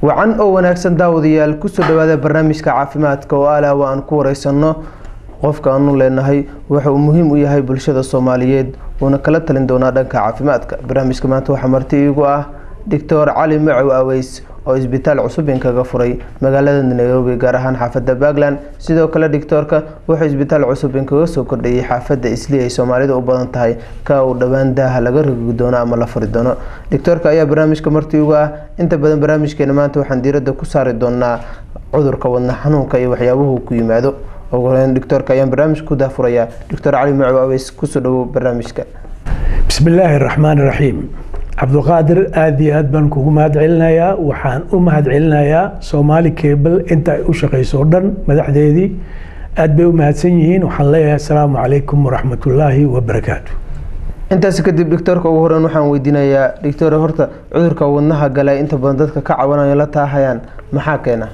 wacan oo wanaagsan daawadayaal kusoo dhawaada barnaamijka caafimaadka oo alah wa aan ku wareysano qofka aanu leenahay waxa uu muhiim u yahay bulshada soomaaliyeed uuna kala talin doonaa dhanka caafimaadka barnaamijka maanta waxaa marti iigu ah doctor cali macow aweys oo isbitaal cusub inkaga furay magaalada nairobi gaar ahaan xaafada puntland sidoo kale doctoorka wuxuu isbitaal cusub inkaga soo kordhayay xaafada isli ay soomaalida u badan tahay ka uu dhowaan daaha laga rogi doono ama la furi doono doctoorka ayaa barnaamijka marti ugu ah inta badan barnaamijkeena maanta waxaan diirada ku saari doonaa cudurka wadna xanuunka iyo waxyaabuhu ku yimaado ugu horeyn doctoorka ayaan barnaamijka ku daafurayaa doctor cali macow aweys kusoo dhawow barnaamijka bismi illaahi raxmaan raxiim cabduqaadir aada iyo aad baan kugu mahad celinayaa waxaan u mahad celinayaa soomaali cable inta ay u shaqayso o dhan madaxdeedii aad bay u mahadsan yihiin waxaan leeyahay asalaamu calaykum waraxmatullaahi wabarakaatu intaas kadib doctoorka ugu horeyn waxaan weydiinayaa doctor horta cudurka wadnaha gala inta badan dadka ka cabanayo la taahayaan maxaa keena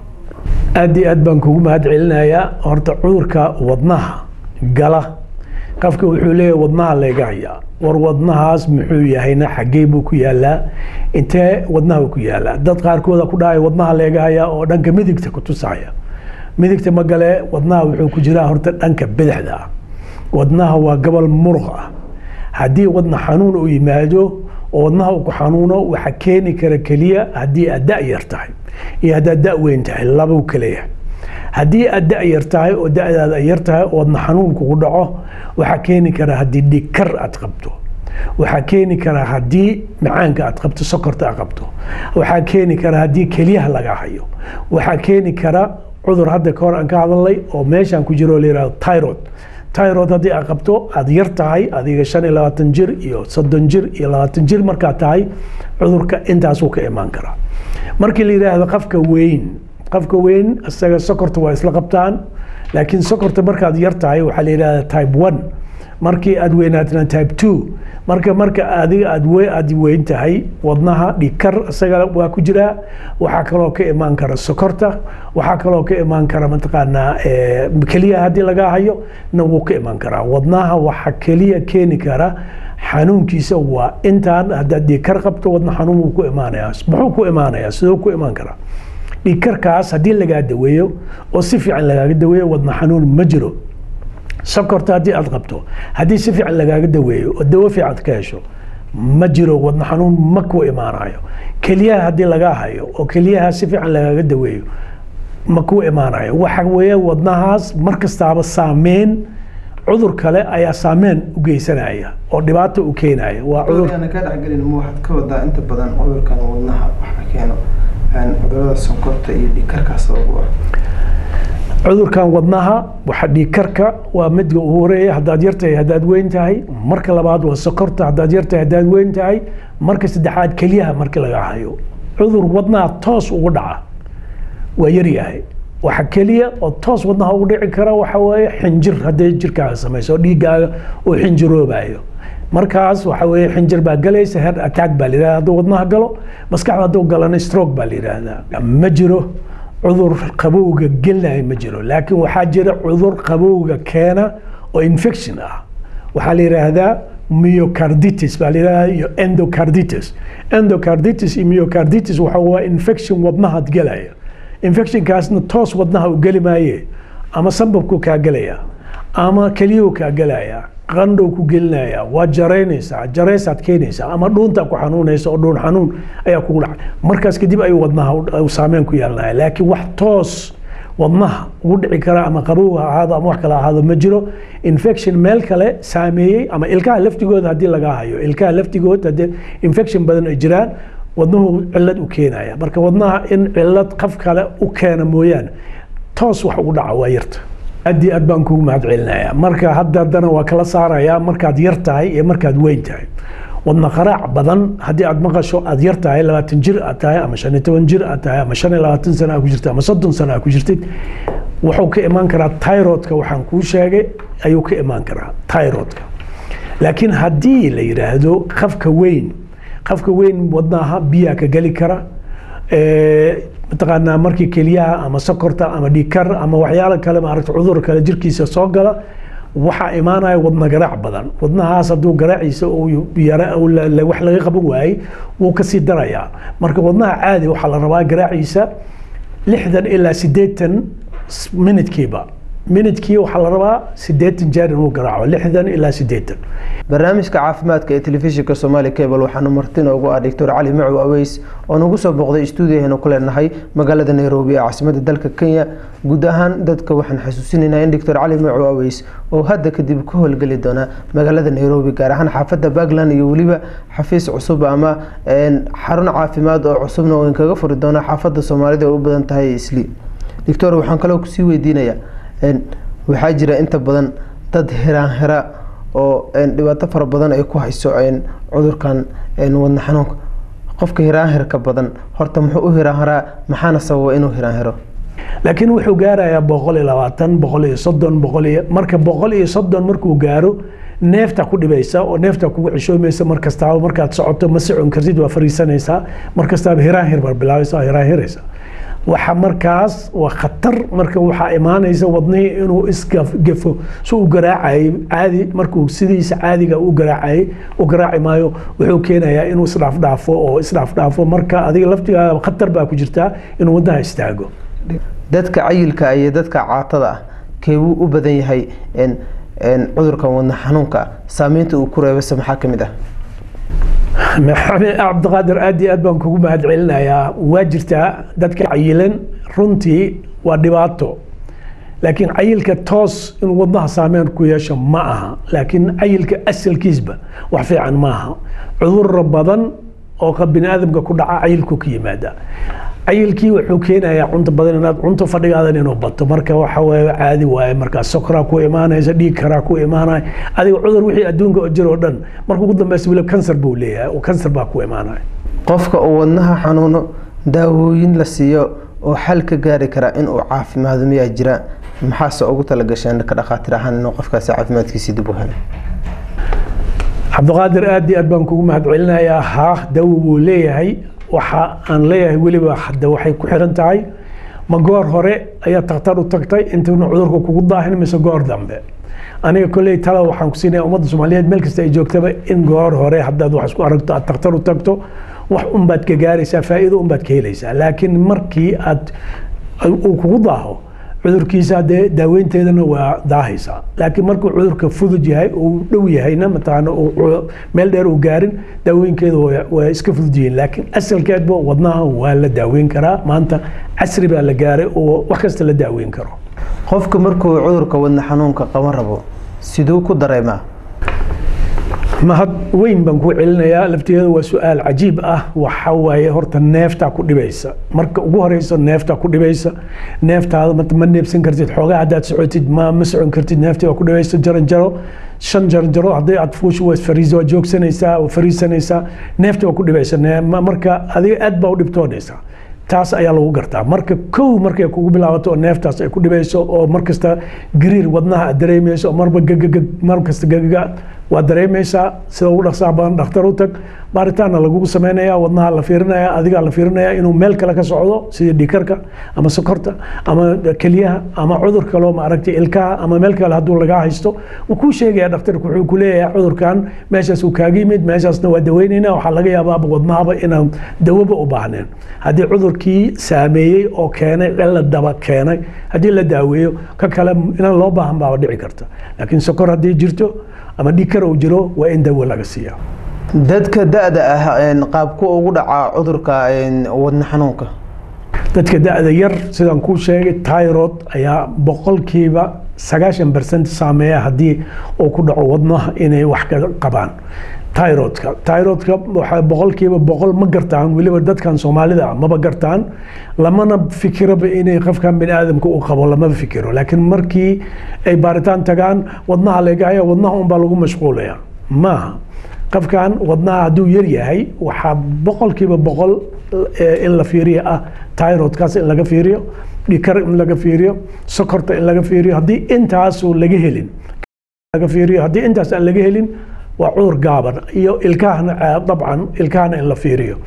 aada iyo aad baan kugu mahad celinayaa horta cudurka wadnaha gala qofka wuxuu leeyahay wadnaha layga hayaa war wadnahaas muxuu yahayna xaggee buu ku yaalaa intee wadnaha ku yaalaa dad qaarkooda ku dhahay wadnaha leega hayaa oo dhanka midigta ku tusaya midigta magale wadnaha wuxuu ku jiraa horta dhanka bidixda ah wadnaha waa gobol muruq ah haddii wadna xanuun uu yimaado oo wadnaha uu ku xanuuno waxa keeni kara keliya haddii aad da yar tahay iyo haddaad da weyn tahay labau kaleeyahay haddii aad da yar tahay oo dadaada yar tahay oo wadna xanuun kugu dhaco waxaa keeni kara haddii dhigkar aad qabto waxaa keeni kara haddii macaanka aad qabto sokorta aad qabto waxaa keeni kara haddii keliyaha laga hayo waxaa keeni kara cudur hadda kahor aan ka hadalnay oo meeshaan ku jiro layihahdo tyrod tyrod haddii aad qabto aad yar tahay adiga shan iyo labaatan jir iyo soddon jir iyo labaatan jir markaad tahay cudurka intaasuu ka imaan karaa markii la yidhaahdo qafka weyn qofka weyn isaga sokorta waa isla qabtaan laakiin sokorta markaad yar tahay waxaa la yidhahda type one markii aad weynaatna type two marka marka adiga aad aad weyn tahay wadnaha dhigkar isaga waa ku jiraa waxaa kaloo ka imaan kara sokorta waxaa kaloo ka imaan kara mataqaanaa keliya haddii laga hayo na wuu ka imaan karaa wadnaha waxa keliya keeni kara xanuunkiisa waa intaan haddaad dhigkar qabto wadna xanuun wuu ku imaanayaa muxuu ku imaanayaa sidoo ku imaan karaa dhiigkarkaas haddii lagaa daweeyo oo si fiican lagaaga daweeyo wadna xanuun ma jiro sokorta haddii aad qabto haddii si fiican lagaaga daweeyo oo dawo fiican ka hesho ma jiro wadna xanuun ma ku imaanayo keliyaha haddii lagaa hayo oo keliyaha si fiican lagaaga daweeyo ma ku imaanayo waxa weeye wadnahaas mar kastaaba saameyn cudur kale ayaa saameyn u geysanaya oo dhibaato u keenaya waa cudur ka dhexgelin ma waxaad ka wadaa inta badan cudurkan wadnaha waxa keeno cudurada sonkorta iyo dhiigkarkaas ugu ah cudurkan wadnaha waxa dhiigkarka waa midka ugu horeeya haddaad yartahay haddaad weyn tahay marka labaad waa sokorta haddaad yartahay haddaad weyn tahay marka saddexaad keliyaha markii laga hayo cudur wadnaha toos ugu dhaca waa yaryahay waxa keliya oo toos wadnaha ugu dhici kara waxa weeye xinjir hadday jirkaaga samayso oo dhiiggaaga uu xinjiroobayo markaas waxa weeye xinjir baa galaysa head attack baa la yidhahda hadduu wadnaha galo maskaxda hadduu galana stroke baa la yidhaahdaa ma jiro cudur qabowga gelaya ma jiro laakiin waxaa jira cudur qabowga keena oo infection ah waxaa la yidhaahdaa myocarditis baa la yidhahdaa iyo endocarditis endocarditis iyo myocarditis waxa waa infection wadnahaad gelaya infectionkaasna toos wadnaha u geli maaye ama sambabku kaa gelaya ama keliyuhu kaa gelaya qandhow ku gelinaya waa jaraynaysaa jaraysaad keenaysaa ama dhuuntaa ku xanuunaysa oo dhuun xanuun ayaa kugu dhacay markaas kadib ayuu wadnaha saameyn ku yeelanaya laakiin wax toos wadnaha ugu dhici kara ama qabow ha ahaado ama wax kale ahaado ma jiro infection meel kale saameeyey ama ilkaha laftigooda haddii laga hayo ilkaha laftigood haddii infection badan ay jiraan wadnuhu cilad u keenaya marka wadnaha in cilad qaf kale u keena mooyaane toos wax ugu dhaca waa yarta aad iyo aad baan kugu mahad celinayaa marka hadda haddana waa kala saarayaa markaad yar tahay iyo markaad weyn tahay wadna qaraac badan haddii aad maqasho aad yar tahay labaatan jir aad tahay ama shan iyo toban jir aad tahay ama shan iyo labaatan sana aad ku jirtid ama soddon sana aad ku jirtid wuxuu ka imaan karaa tyrodka waxaan kuu sheegay ayuu ka imaan karaa tyrodka laakiin haddii la yidhaahdo qafka weyn qafka weyn wadnaha biyaa ka geli kara mataqaanaa markii keliyaha ama sokorta ama dhikar ama waxyaalo kale maaragta cudur kale jirkiisa soo gala waxaa imaanaya wadna garaac badan wadnahaas hadduu garaaciisa wax laga qaban waayey wuu kasii darayaa marka wadnaha caadi waxaa la rabaa garaaciisa lixdan ilaa sideetan minidkiiba minidkii waxaa la rabaa sideetan jeer inuu garaaco lixdan ilaa sideetan barnaamijka caafimaadka ee telefishinka somaali cable waxaanu marti noogu ah doctor cali macow aweys oo nagu soo booqday stuudiyaheenu ku leenahay magaalada nairobi ee caasimada dalka kenya guud ahaan dadka waxaan xasuusinaynaa in doctor cali macow aweys oo hadda kadib ka howlgeli doona magaalada nairobi gaar ahaan xaafadda puntland iyo weliba xafiis cusub ama xarun caafimaad oo cusubna oo inkaga furi doona xaafadda soomaalida ay u badan tahay isli doctor waxaan kaloo kusii weydiinayaa waxaa jira inta badan dad hiraan hira oo dhibaato fara badan ay ku hayso cudurkan wadna xanuunka qofka hiraanhirka badan horta muxuu u hiraanhiraa maxaana sababa inuu hiraanhiro laakiin wuxuu gaarayaa boqol iyo labaatan boqol iyo soddon boqol iyo marka boqol iyo soddon markuu gaaro neefta ku dhibaysa oo neefta kugu cishoomaysa mar kastaaba markaad socoto ma socon kartid waa fariisanaysaa mar kastaaba hiraanhir baa bilaabaysa hiraanhiraysa waxa markaas waa khatar marka waxaa imaanaysa wadnihii inuu isgafo si u garaacayay caadi markuu sidiisa caadiga u garaacayay u garaaci maayo wuxuu keenayaa inuu isdhaafdhaafo oo isdhaafdhaafo marka adiga laftigaada khatar baa ku jirtaa inuu wadnaha istaago dadka cayilka iyo dadka caatada ah keebuu u badan yahay cudurkan wadna xanuunka saameynta uu ku reebase maxaa ka mid ah maxamed cabdiqaadir aad iyo aad baan kugu mahad celinayaa waa jirtaa dadka cayilan runtii waa dhibaato laakiin cayilka toos inuu wadnaha saameyn ku yeesho ma aha laakiin cayilka asalkiisba wax fiican ma aha cudurro badan oo bini aadamka ku dhaca cayilku ka yimaada cayilkii wuxuu keenayaa cunto badan inaad cunto fadhigaadan inuu bato marka waxa waaye caadi waaye markaa sokoraa ku imaanaysa dhiig karaa ku imaanaya adiga cudur wixii adduunka jir oo dhan marka ugu dambeysa weliba kansar buu leeyahay oo kansar baa ku imaanaya qofka uu wadnaha xanuuno daawooyin la siiyo oo xal ka gaari kara in uu caafimaado miyaa jira maxaase ugu talagasheen ka dhakhaatiir ahaan inuu qofkaasi caafimaadkiisi dib u helo cabdiqaadir aad iyo aad baan kugu mahad celinayaa haa dawo buu leeyahay waxa aan leeyahay weliba hadda waxay ku xiran tahay ma goor hore ayaa takhtar u tagtay intuuna cudurka kugu daahin mise goor dambe aniga kolley tala waxaan ku siinaya ummadda soomaaliyeed meel kasta ay joogtaba in goor hore haddaad wax isku aragto aad takhtar u tagto wax unbaad ka gaaraysaa faa'iido unbaad ka helaysaa laakiin markii aad uu kugu daaho cudurkiisa dee daaweynteedana waa daahaysaa laakiin markuu cudurka fudud yahay uu dhow yahayna mataqaana meel dheer uu gaarin daawooyinkeeda waa iska fudud yihiin laakiin asalkeedba wadnaha waa la daaweyn karaa maanta casri baa la gaaray oo wax kasta la daaweyn karo qofka markuu cudurka wadna xanuunka qaban rabo siduu ku dareemaa mahad weyn baan ku celinayaa laftigeeda waa su-aal cajiib ah waxa waaye horta neeftaa ku dhibaysa marka ugu horeysa neeftaa ku dhibaysa neeftaada ma neebsan kartid xoogaa haddaad socotid ma ma socon kartid neeftii waa ku dhibaysa jaranjaro shan jaranjaro haddii aad fuushu waa fariis waa joogsanaysaa waa fariisanaysaa neeftii waa ku dhibaysa marka adiga aad baa u dhibtoonaysaa taas ayaa lagu gartaa marka kow markay kugu bilaabato oo neeftaas ay ku dhibayso oo markasta gariir wadnaha aad dareemayso oo marba gagagag markasta gagaga waa dareemaysaa sida ugu dhaqsaha badan dhakhtar u tag baaritaanna lagugu sameynaya wadnaha la fiirinaya adigaa la fiirinaya inuu meel kale ka socdo sida dhiikarka ama sokorta ama keliyaha ama cudur kaloo maaragtay ilkaha ama meel kale hadduu lagaa haysto wuu kuu sheegaya dhakhtarku wuxuu ku leeyahay cudurkan meeshaas uu kaaga yimid meeshaasna waa daweynayna waxaa laga yaabaaba wadnahaba inaan dawoba u baahneen haddii cudurkii saameeyey oo keenay cilla daba keenay haddii la daaweeyo ka kale inaan loo baahan baaba dhici karta laakiin sokor haddii jirto ama dhiigkar uu jiro waa in dawo laga siiya dadka da-da ah qaabku ugu dhacaa cudurka wadna xanuunka dadka da-da yar sidaan kuu sheegay tyrod ayaa boqolkiiba sagaashan bercent saameeya haddii uu ku dhaco wadnaha inay wax ka qabaan tyrodka tyrodka waxaa boqolkiiba boqol ma gartaan weliba dadkan soomaalida ah maba gartaan lamana fikiraba inay qofkan bini aadamka u qabo lamaba fikiro laakiin markii ay baaritaan tagaan wadnaha leegahaya wadnaha unbaa lagu mashquulaya maaha qofkan wadnaha hadduu yar yahay waxaa boqolkiiba boqol in la fiiriyo ah tyrodkaas in laga fiiriyo dhikar in laga fiiriyo sokorta in laga fiiriyo haddii intaasu laga helin laga fiiriyo haddii intaas aan laga helin waa cudur gaaban iyo ilkahana dabcan ilkahana in la fiiriyo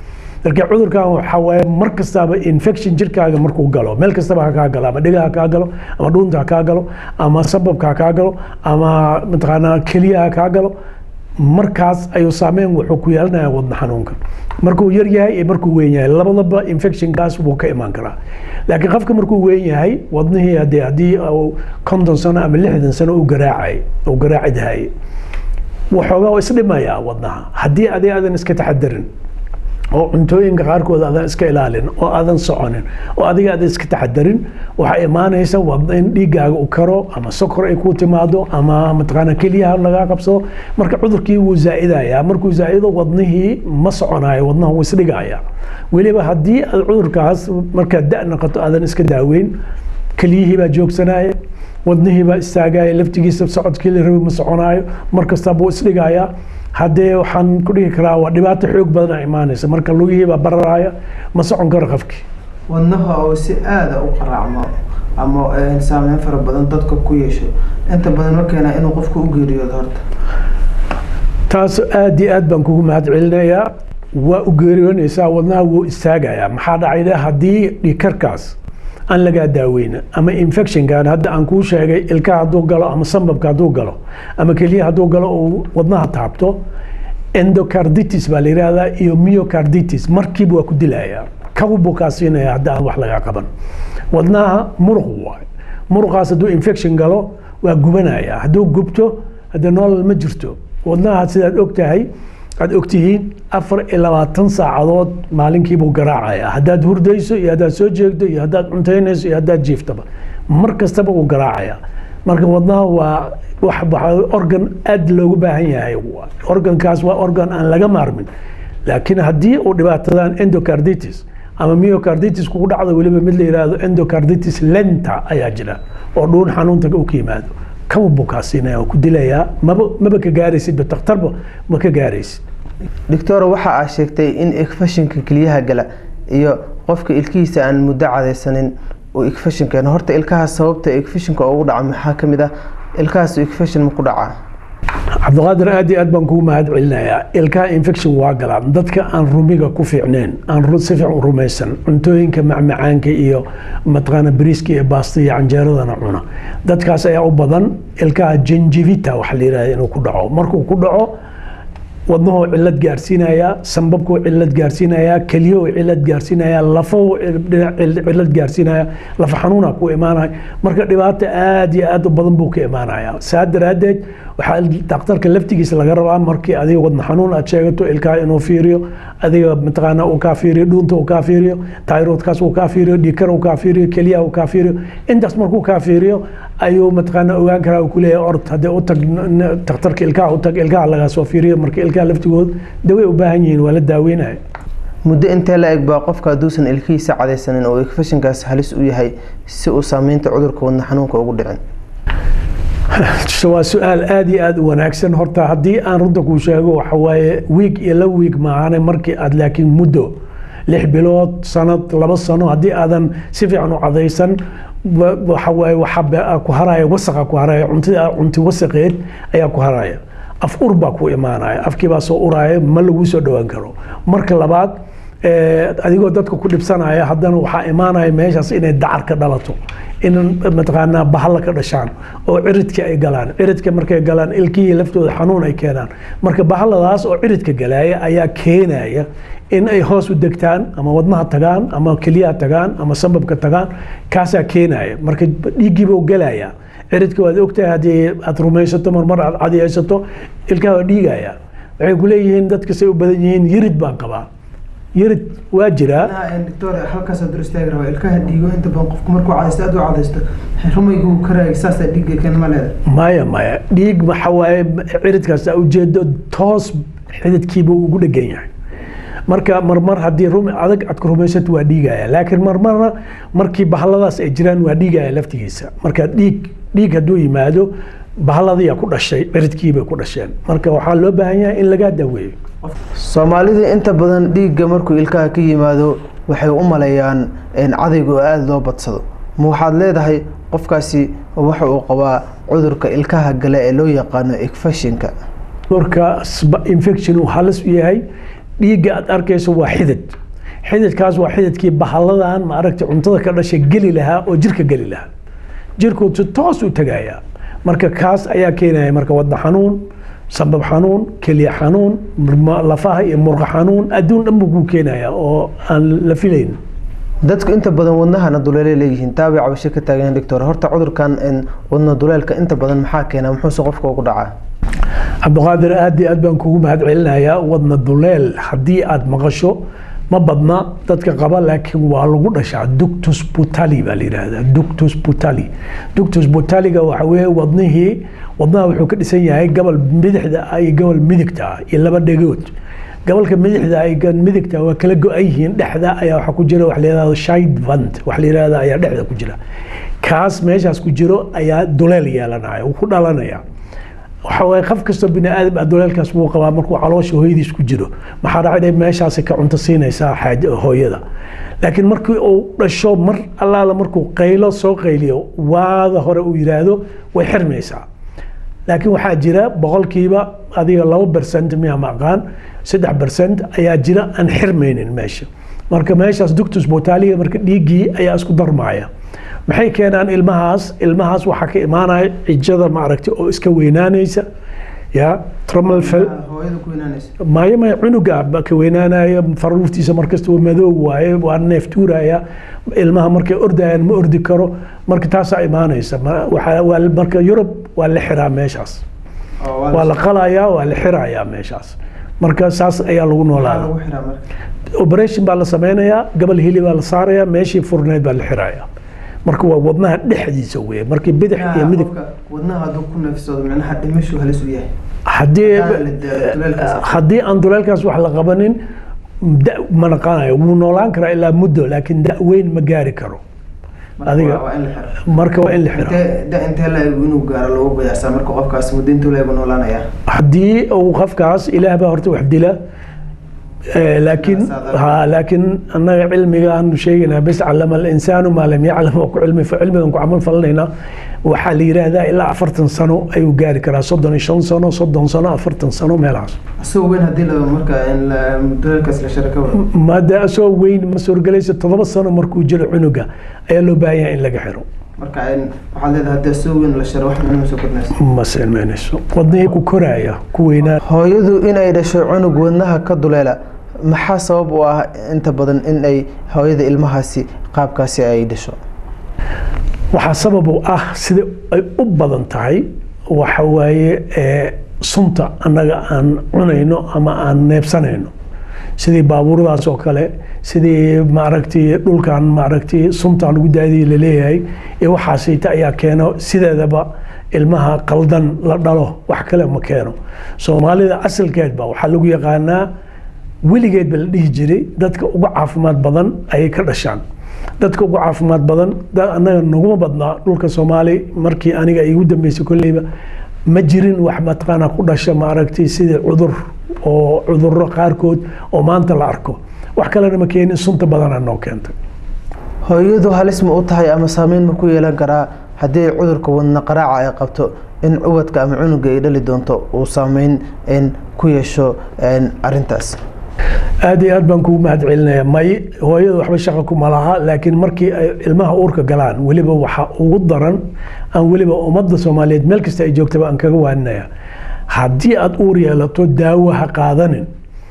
marka cudurkan waxaa waaye mar kastaba infection jirkaaga markuu galo meel kastaba ha kaa galo ama dhiga ha kaa galo ama dhuunta ha kaa galo ama sababka ha kaa galo ama mataqaanaa keliya ha kaa galo markaas ayuu saameyn wuxuu ku yeelanayaa wadna xanuunka markuu yar yahay iyo markuu weyn yahay labadaba infectionkaas wuu ka imaan karaa laakiin qofka markuu weyn yahay wadnihii hadee haddii uu konton sano ama lixdan sano u garaacay uu garaaci dahay waxoogaa waa isdhimayaa wadnaha haddii adi aadan iska taxadarin oo cuntooyinka qaarkood aadan iska ilaalin oo aadan soconin oo adiga aadan iska taxadarin waxaa imaanaysa wadna in dhiiggaaga u karo ama sokor ay ku timaado ama mataqaana keliyaha lagaa qabsado marka cudurkii wuu zaa'idayaa markuu zaa'ido wadnihii ma soconayo wadnaha wuu isdhigaya weliba haddii aad cudurkaas markaad da' noqoto aadan iska daaweyn keliyihii baa joogsanaya wadnihii baa istaagaya laftigiisa socodkii la rabi ma soconaayo mar kasta buu isdhigayaa haddee waxaan ku dhihi karaa waa dhibaato xoog badan imaanaysa marka lugihii baa bararaya ma socon karo qofkii wadnaha oo si aada u qaraacmo ama saameyn fara badan dadka ku yeesho inta badan ma keenaa inuu qofku u geeriyoodo horta taas aad iyo aad baan kugu mahad celinayaa waa u geeriyoonaysaa wadnaha wuu istaagayaa maxaa dhacayda haddii dhikarkaas aan lagaa daaweyna ama infectionkan hadda aan kuu sheegay ilkaha hadduu galo ama sambabka hadduu galo ama keliya hadduu galo uu wadnaha taabto endocarditis baa la yidhaahdaa iyo myocarditis markiiba waa ku dilayaa kaw buu kaa siinaya hadda aan wax lagaa qaban wadnaha muruq waay muruqaas hadduu infection galo waa gubanaya hadduu gubto hadde nolol ma jirto wadnaha sidaad og tahay aad ogtihiin afar iyo labaatan saacadood maalinkiibuu garaacaya haddaad hurdayso iyo haddaad soo jeegto iyo haddaad cuntaynayso iyo haddaad jiiftaba mar kastaba uu garaacaya marka wadnaha waa wax organ aad loogu baahan yahay organkaas waa organ aan laga maarmin laakiin haddii uu dhibaatadaan endocarditis ama myocarditis kugu dhacdo weliba mid la yidhaahdo endocarditis lenta ayaa jira oo dhuun xanuunta u ka yimaado kaw buu kaa siinaya oo ku dilayaa maba maba ka gaaraysidba takhtarba ma ka gaaraysid doctor waxa aad sheegtay in ekfashinka keliyaha gala iyo qofka ilkihiisa aan muddo cadaysanin uu ekfashin keeno horta ilkahaas sababta ekfashinka ugu dhaca maxaa ka mid ah ilkahaas ekfashin ma ku dhacaa cabdiqaadir aad iyo aad baan kugu mahad celinayaa ilkaha infection waa galaan dadka aan rumiga ku fiicneen aan si fiican u rumaysan cuntooyinka macmacaanka iyo mataqaana bariiska iyo baasta iyo canjeeradana cuna dadkaas ayaa u badan ilkaha genjivita waxa la yidhahda inuu ku dhaco markuu ku dhaco wadnahuu cilad gaarsiinayaa sambabkuu cilad gaarsiinayaa keliyahuu cilad gaarsiinayaa lafahuu cilad gaarsiinayaa lafa xanuuna ku imaanaya marka dhibaato aad iyo aad u badan buu ka imaanaya saa daraaddeed waxaa daktarka laftigiisa laga rabaa markii adiga wadna xanuun aad sheegato ilkaha inuu fiiriyo adiga mataqaana uu kaa fiiriyo dhuunta uu kaa fiiriyo tayroodkaas uu kaa fiiriyo dhiikar uu kaa fiiriyo keliyaha uu kaa fiiriyo intaas markuu kaa fiiriyo ayuu mataqaana ogaan karaa uu kuleeyahay ord haddee u tag daktarka ilkaha u tag ilkaha lagaa soo fiiriyo marka ilkaha laftigood daway u baahan yihiin waa la daaweynaya muddo intee la eg baa qofka hadduusan ilkihiisa cadaysanin oo ekfashinkaas halis u yahay si uu saameynta cudurka wadna xanuunka ugu dhicin waa su-aal aad iyo aad u wanaagsan horta haddii aan runta kuu sheego waxa waaye wiig iyo la wiig maahane markii aad laakiin muddo lix bilood sanad laba sano haddii aadan si fiican u cadaysan waxa waaye waxaa ku haraya wasaqa ku haraya cuntida cunti wasaqeed ayaa ku haraya af ur baa ku imaanaya afkii baa soo uraya ma lagu soo dhowaan karo marka labaad adigoo dadka ku dhibsanaya haddana waxaa imaanaya meeshaas inay dacar ka dhalato in mataqaanaa bahalla ka dhashaan oo ciridka ay galaan ciridka markay galaan ilkihii laftooda xanuun ay keenaan marka bahalladaas oo ciridka galaaya ayaa keenaya in ay hoos u degtaan ama wadnaha tagaan ama keliyaha tagaan ama sambabka tagaan kaasaa keenaya marka dhiiggiiba galaya ciridka waad ogtahay haddii aad rumaysato marmar aad cadiyaysato ilkaha waa dhiigaya waxay ku leeyihiin dadka say u badan yihiin yirid baan qabaa yirid waa jiraa doctor halkaas dur istaagi rabaa ilkaha dhiigo inta badan qofku markuu cadaysto aad u cadaysto rumaygu karaay saasaa dhiigga keen ma leeda maya maya dhiig waxa waaye ciridkaas aa ujeedo toos xididkiiba ugu dhegan yahay marka marmar haddii rumi adag aad ku rumaysato waa dhiigaya laakiin marmarna markii bahalladaas ay jiraan waa dhiigaya laftigiisa marka dhiig dhiig hadduu yimaado bahalladiyaa ku dhashay ciridkiibay ku dhasheen marka waxaa loo baahan yahay in lagaa daaweeyo soomaalida inta badan dhiigga markuu ilkaha ka yimaado waxay u maleeyaan cadayga oo aada loo badsado ma waxaad leedahay qofkaasi waxa uu qabaa cudurka ilkaha gale ee loo yaqaano ekfashinka cudurka infection uu halis u yahay dhiigga aad arkayso waa xidid xididkaas waa xididkii bahalladan maaragtay cuntada ka dhashay geli lahaa oo jirka geli lahaa jirku si toos u tagayaa marka kaas ayaa keenaya marka wadna xanuun sabab xanuun keliya xanuun lafaha iyo murqa xanuun adduun dhan buu kuu keenaya oo aan la filayn dadku inta badan wadnahana duleelay leeyihiin taabay cabasho ka taagan doctor horta cudurkan wadna duleelka inta badan maxaa keena muxuuse qofka ugu dhacaa cabdiqaadir aad iyo aad baan kugu mahad celinayaa wadna duleel haddii aad maqasho ma badna dadka qaba laakiin waa lagu dhashaa ductus butali baa la yidhaahdaa ductus butali ductus butaliga waxa weeye wadnihii wadnaha wuxuu ka dhisan yahay gobol bidixda ah iyo gobol midigta ah iyo laba dhegood gobolka midixda ay midigta waa kala go-an yihiin dhexda ayaa waxaa ku jira wax la yidhahdo shide vant wax la yidhahda ayaa dhexda ku jira kaas meeshaas ku jiro ayaa duleel yeelanaya uu ku dhalanaya waxa waaye qof kastoo bini aadam ah duleelkaas wuu qabaa markuu caloosha hooyadiis ku jiro maxaa dhacay meeshaasi ka cunto siinaysaa xaaja hooyada laakiin markii uu dhasho mar allaala markuu qaylo soo qayliyo waada hore uu yidhaahdo way xirmaysaa laakiin waxaa jira boqolkiiba adiga laba bercent miya ma aqaan saddex bercent ayaa jira aan xirmaynin meesha marka meeshaas ductus botaliga marka dhiiggii ayaa isku darmaya maxay keenaan ilmahaas ilmahaas waxaa ka imaanaya cijada maaragtay oo iska weynaanaysa ya tramalfel maayo maya cunuga ka weynaanaya faruurtiisa markasta waa madow waaye waa neef tuuraya ilmaha markay ordayaan ma ordi karo marka taasaa imaanaysa marka yurub waa la xiraa meeshaas waa la qalayaa waa la xirayaa meeshaas marka saas ayaa lagu noolaada operation baa la sameynayaa gabal hili baa la saaraya meeshii furneed baa la xiraya marka waa wadnaha dhexdiisa wey markii bidix iyo midig haddii haddii aan duleelkaas wax la qabanin da ma naqanayo wuu noolaan karaa ilaa muddo laakiin da weyn ma gaari karo adiga marka waa in la xira haddii uu qofkaas ilaah baa horta wax dila laakiin ha laakiin annaga cilmiga aanu sheegaynaa bes calama alinsaanu maa lam yaclam oo ku cilmi cilmigan ku camal falanaynaa waxaa la yidhaahdaa ilaa afartan sano ayuu gaari karaa soddon iyo shan sano soddon sano afartan sano meelahaas maada asoo weyn ma suurgelaysa toddoba sano markuu jiro cunuga ayaa loo baahan yahay in laga xiro ma seenmeynayso wadnihii ku koraaya ku weynaa hooyadu inay dhasho cunug wadnaha ka duleela maxaa sabab u ah inta badan in ay hooyada ilmahaasi qaabkaasi ay dhasho waxaa sabab u ah sida ay u badan tahay waxa waaye sunta annaga aan cunayno ama aan neebsanayno sidii baabuuradaas oo kale sidii maaragtay dhulkan maaragtay sunta lagu daadiye laleeyahay ee waxaasayta ayaa keeno sideedaba ilmaha qaldan la dhalo wax kale ma keeno soomaalida asalkeedba waxaa lagu yaqaanaa weligeedba la dhihi jiray dadka ugu caafimaad badan ayay ka dhashaan dadka ugu caafimaad badan annaga naguma badnaa dhulka soomaali markii aniga ay igu dambeysay kolleyba ma jirin wax mataqaana ku dhasha maaragtay sidii cudur oo cudurro qaarkood oo maanta la arko wax kalena ma keenin sunta badana noo keentay hooyadu halis ma u tahay ama saameyn ma ku yeelan karaa haddii cudurka wadna qaraaca ay qabto in ubadka ama cunuga ay dhali doonto uu saameyn ku yeesho arintaas aad iyo aad baan kugu mahad celinaya may hooyada waxba shaqa kuma laha laakiin markii ay ilmaha uurka galaan weliba waxa ugu daran aan weliba ummadda soomaaliyeed meel kasta ay joogtaba aan kaga waaninaya haddii aad uur yeelato daawo ha qaadanin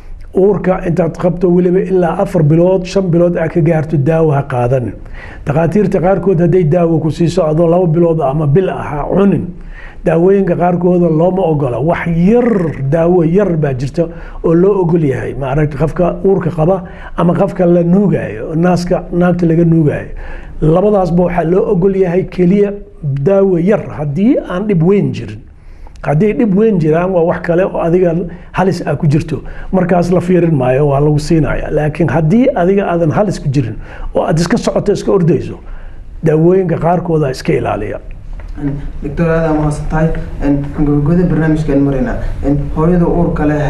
uurka intaad qabto weliba ilaa afar bilood shan bilood aa ka gaarto daawo ha qaadanin dhakhaatiirta qaarkood hadday daawo ku siiso adoo laba bilood ama bil ah ha cunin daawooyinka qaarkooda looma ogola wax yar daawo yar baa jirta oo loo ogol yahay maaragta qofka uurka qaba ama qofka la nuugayo naaska naagta laga nuugayo labadaasba waxaa loo ogol yahay keliya daawo yar haddii aan dhib weyn jirin haddii dhib weyn jiraan waa wax kale oo adiga halis ah ku jirto markaas la fiirin maayo waa lagu siinaya laakiin haddii adiga aadan halis ku jirin oo aad iska socoto iska ordayso daawooyinka qaarkooda iska ilaaliya doctor aad aa mahadsan tahay gabagabada barnaamijkaan maraynaa hooyada uurka leh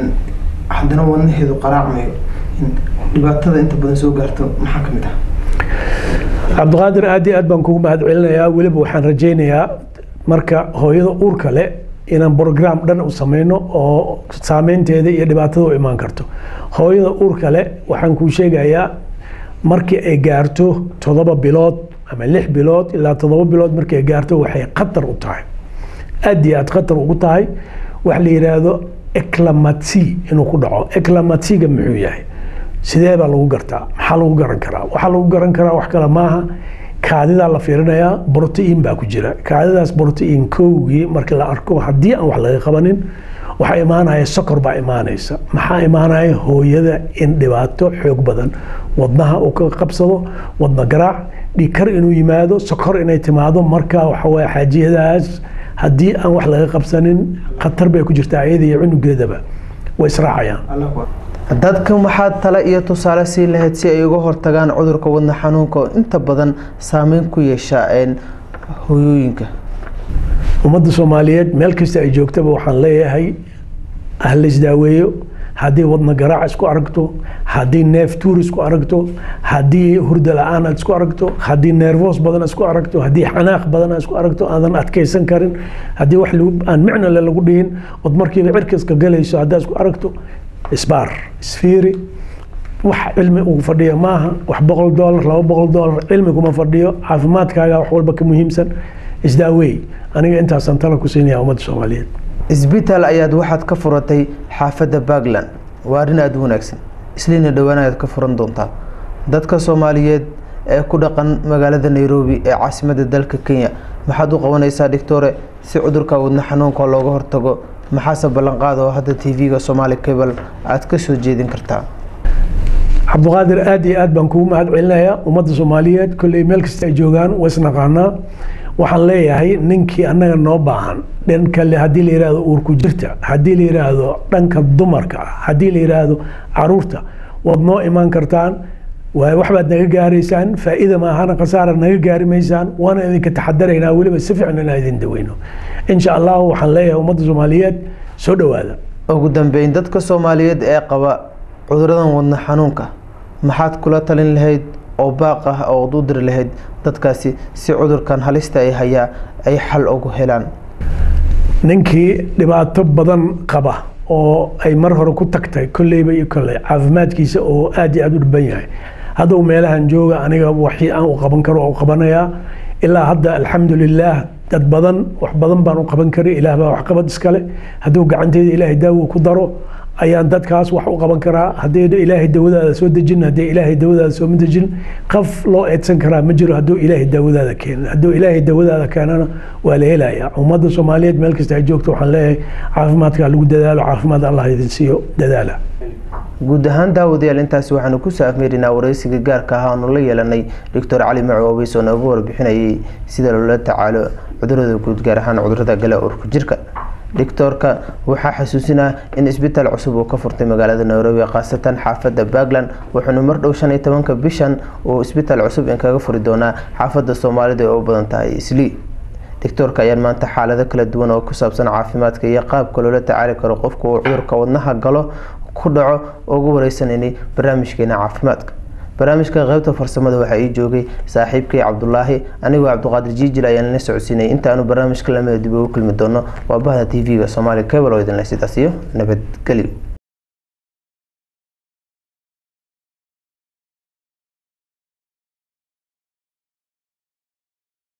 haddana wadnaheedu qaraacmayo dhibaatada inta badan soo gaarto maxaa kamid ah cabdiqaadir aad iyo aad baan kugu mahad celinayaa weliba waxaan rajaynayaa marka hooyada uurka leh inaan brogram dhan u sameyno oo saameynteeda iyo dhibaatada u imaan karto hooyada uurka leh waxaan kuu sheegayaa markii ay gaarto toddoba bilood ama lix bilood ilaa toddoba bilood markii ay gaarto waxay khatar u tahay aad iyo aad khatar ugu tahay waxa la yidhaahdo eclamatsi inuu ku dhaco eclamatsiga muxuu yahay sidee baa lagu gartaa maxaa lagu garan karaa waxaa lagu garan karaa wax kale maaha kaadidaa la fiirinayaa brotiin baa ku jira kaadidaas brotiin kowgii markii la arko haddii aan wax laga qabanin waxaa imaanaya sokor baa imaanaysa maxaa imaanaya hooyada in dhibaato xoog badan wadnaha uu ka qabsado wadna garaac dhikar inuu yimaado sokor inay timaado marka waxaweye xaajiyadaas haddii aan wax laga qabsanin khatar bay ku jirtaa iyada iyo cunugeedaba way israacayaan dadka maxaad tale iyo tusaale sii lahayd si ay uga hortagaan cudurka wadna xanuunka oo inta badan saameyn ku yeesha hooyooyinka ummadda soomaaliyeed meel kasta ay joogtaba waxaan leeyahay ah la isdaaweeyo haddii wadna garaac isku aragto haddii neef tuur isku aragto haddii hurda la-aan aad isku aragto haddii neerfoos badan isku aragto haddii xanaaq badan isku aragto aadan adkaysan karin haddii wax aan micnole lagu dhihin ood markiiba cirkaska galayso haddaa isku aragto isbaar isfiiri wax cilmi ugu fadhiyo maaha wax boqol doolar laba boqol doolar cilmi kuma fadhiyo caafimaadkaaga wax walba ka muhiimsan isdaaweey aniga intaasaan tala ku siinaya ummadda soomaaliyeed isbitaal ayaad waxaad ka furatay xaafadda puntland waa arrin aada u wanaagsan isliina dhowaan ayaad ka furan doontaa dadka soomaaliyeed ee ku dhaqan magaalada nairobi ee caasimadda dalka kenya maxaad u qabanaysaa dhictore si cudurka wadna xanuunka looga hortago maxaase ballanqaad oo hadda t v-ga somaali cable aad ka soo jeedin kartaa cabdiqaadir aad iyo aad baan kugu mahad celinayaa ummadda soomaaliyeed kolley meel kasta ay joogaan waa isnaqaanaa waxaan leeyahay ninkii annaga noo baahan dhanka haddii la yidhaahdo uurku jirta haddii la yidhaahdo dhanka dumarka haddii la yidhaahdo caruurta waad noo imaan kartaan waxbaad naga gaaraysaan faa'iida maahana khasaara naga gaari maysaan waana idinka taxadaraynaa weliba si fiican inaan idin daweyno insha allahu waxaan leeyahay ummadda soomaaliyeed soo dhowaada ugu dambeyn dadka soomaaliyeed ee qaba cuduradan wadna xanuunka maxaad kula talin lahayd oo baaq ah ood u diri lahayd dadkaasi si cudurkan halista ay hayaa ay xal ugu helaan ninkii dhibaato badan qaba oo ay mar hore ku tagtay kolleyba iyo kolley caafimaadkiisa oo aad iyo aad u dhiban yahay hadduu meelahan jooga aniga waxii aan u qaban karo u qabanayaa ilaa hadda alxamdulilaah dad badan wax badan baan u qaban karay ilaah baa waxqabad iskale hadduu gacanteeda ilaahay daawo ku daro ayaan dadkaas wax u qaban karaa haddii ilaahay dawadaada soo dejin haddii ilaahay dawadaada sooma dejin qof loo eedsan karaa ma jiro hadduu ilaahay dawadaada keenin hadduu ilaahay dawadaada keenana waa la helayaa ummadda soomaaliyeed meel kasta ay joogto waxaan leeyahay caafimaadka lagu dadaalo caafimaad allah idin siiyo dadaala guud ahaan daawadayaal intaasi waxaanu kusoo afmeerinaa wareysiga gaarka ah aanu la yeelanay doctor cali maco obeys oo nooga warbixinayay sida loola tacaalo cudurada guud gaar ahaan cudurada gala urka jirka doctorka waxaa xasuusinaa in isbitaal cusub uu ka furtay magaalada nairobi khaasatan xaafadda puntland wuxuuna mar dhow shan iyo tobanka bishan uu isbitaal cusub in kaga furi doonaa xaafadda soomaalida ee u badan tahay islii doctorka ayaan maanta xaalado kala duwan oo ku saabsan caafimaadka iyo qaabka loola tacaali karo qofka uu cudurka wadnaha galo ku dhaco ugu wareysananay barnaamijkeena caafimaadka barnaamijka qeybta farsamada waxaa ii joogay saaxiibkay cabdulaahi anigoo cabdiqaadir jiijil ayaan la socodsiinay intaanu barnaamijka lamida dib ugu kulmi doono waa bahda t v-ga soomaali cable oo idinle sidaas iyo nabadgelyo